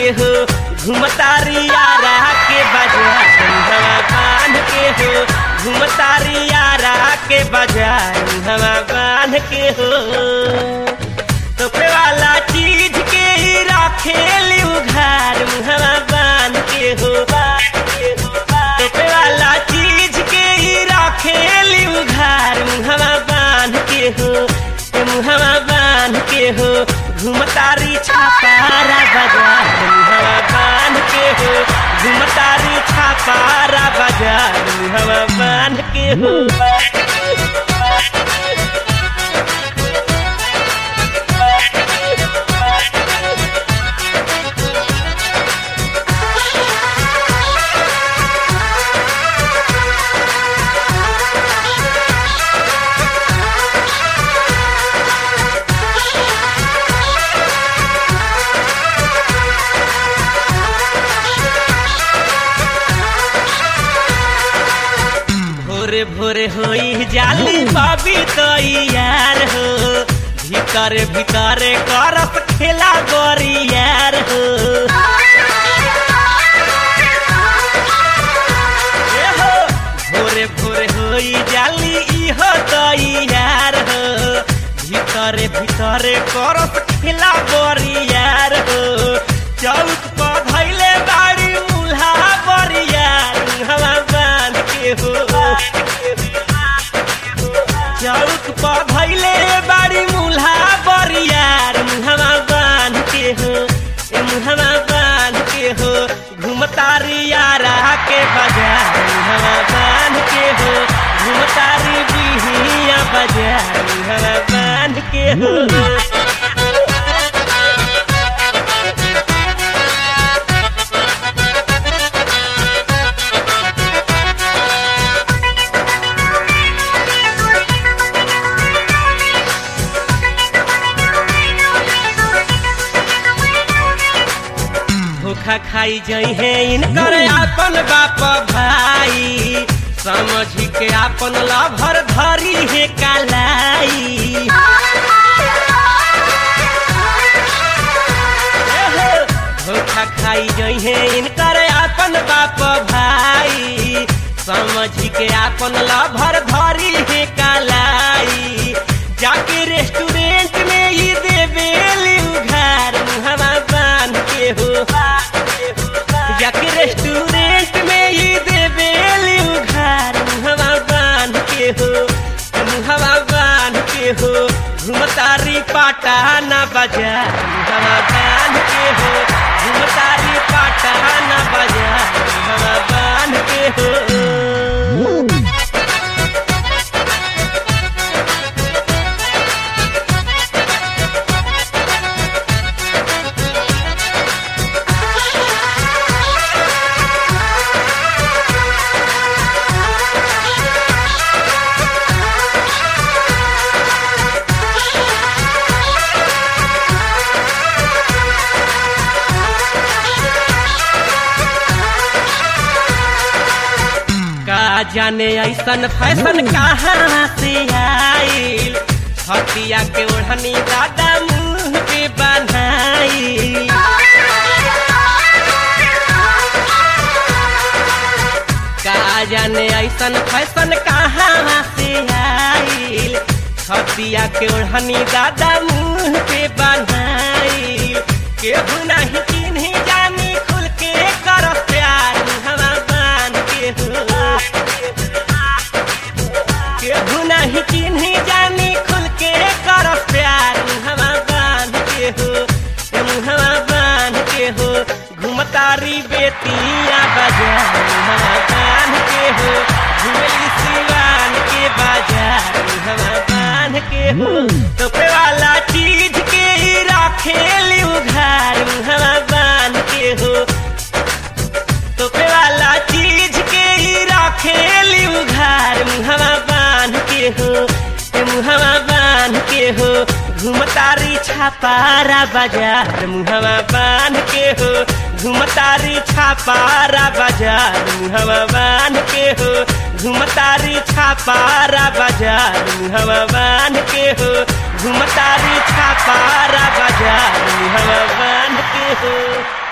हो घुमतारी यारा के बाजार हवा बांध के हो घुमतारी यारा के बाजार हवा बांध के हो तोपे वाला चीज के ही रखेली उघार मुहवा बांध के हो तोपे वाला चीज के ही रखेली उघार मुहवा बांध के हो ए मुहवा बांध के हो घुमतारी छापारा बाजार मुहवा बांध के हो घुमतारी छापारा बाजार मुहवा बांध के हो भोरे भोरे होई जाली बाबी तो यार हो भीतर भीतर करत खेला गोरी यार हो ए हो, भोरे भोरे होई जाली इहो तो यार हो भीतर भीतर करत खेला गोरी यार हो चौक पर धैले बाड़ी मुल्हा बड़ी यार हवा बांध के हो चौक पर धैले बाड़ी मुल्हा बड़ी यार मुहवा बांध के हो ए मुहवा बांध के हो घुमतारी यारा के बाजार मुहवा बांध के हो घुमतारी बिहिया बाजार मुहवा बांध के हो धोखा खाई जई है इनकर आपन बाप भाई समझ के आपन लाभर धरी है कालाई एहो, धोखा खाई जई है इनकर आपन बाप भाई समझ के आपन लाभर धरी है कालाई जाके रेस्टोरेंट में ही देवेली उघार मुहवा बांध के हो जाके रेस्टोरेंट में ही देवेली उघार मुहवा बांध के हो मुहवा बांध के हो घुमतारी पाटाना बाजार मुहवा बांध के हो घुमतारी पाटाना बाजार मुहवा बांध के हो का जाने ऐसन फैशन कहाँ से आइल हतिया के ओढ़नी दादा मुंह पे बनाई का जाने ऐसन फैशन कहाँ से आइल हतिया के ओढ़नी दादा मुंह पे बनाई केहू नहीं चिन्ही जानी खुल के कर प्यार हवा बांध के हो केहू नहीं चिन्ही जानी खुल के कर प्यार हवा बांध के हो ए मुहवा बांध के हो घुमतारी बेतिया बाजार हवा बांध के हो घुमली सिवान के बाजार हवा बांध के हो तोपे वाला चीज के ही रखेली उघार हवा बांध के हो तोपे वाला चीज के ही रखेली उघार मुहवा बांध के हो ए मुहवा बांध के हो घुमतारी छापारा बाजार मुहवा बांध के हो घुमतारी छापारा बाजार मुहवा बांध के हो घुमतारी छापारा बाजार मुहवा बांध के हो घुमतारी छापारा बाजार मुहवा बांध के हो